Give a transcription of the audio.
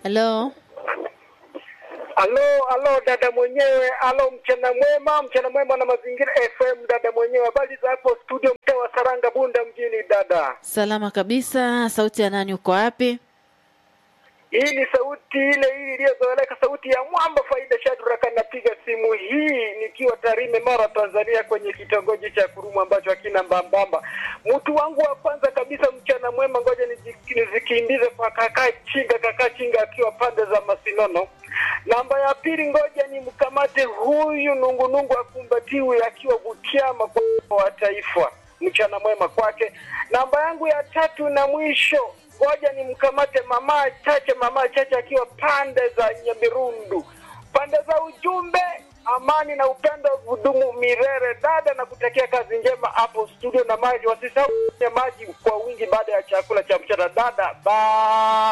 Halo, Alo, alo dada mwenyewe, alo mchana mwema, mchana mwema na mazingira FM dada mwenyewe. Habari za hapo studio mtaa wa Saranga Bunda mjini dada. salama kabisa. Sauti ya nani? Uko wapi? Hii ni sauti ile ile iliyozoeleka, sauti ya mwamba Faida Shadraka. Napiga simu hii nikiwa Tarime, Mara, Tanzania, kwenye kitongoji cha Kurumu ambacho hakina mbambamba. Mtu wangu wa kwanza kabisa, mchana mwema, ngoja niji- nizikimbize kwa kakaa Chinga, kakaa Chinga akiwa pande za Masinono. Namba ya pili, ngoja ni mkamate huyu nungunungu akumbatiwe akiwa Butiama kwa wa taifa. Mchana mwema kwake. Namba yangu ya tatu na mwisho, ngoja ni mkamate mama Chache, mama Chache akiwa pande za Nyabirundu, pande za ujumbe amani na upendo vudumu mirere dada, na kutakia kazi njema hapo studio na maji. Wasisahau kunywa maji kwa wingi baada ya chakula cha mchana dada. Bye.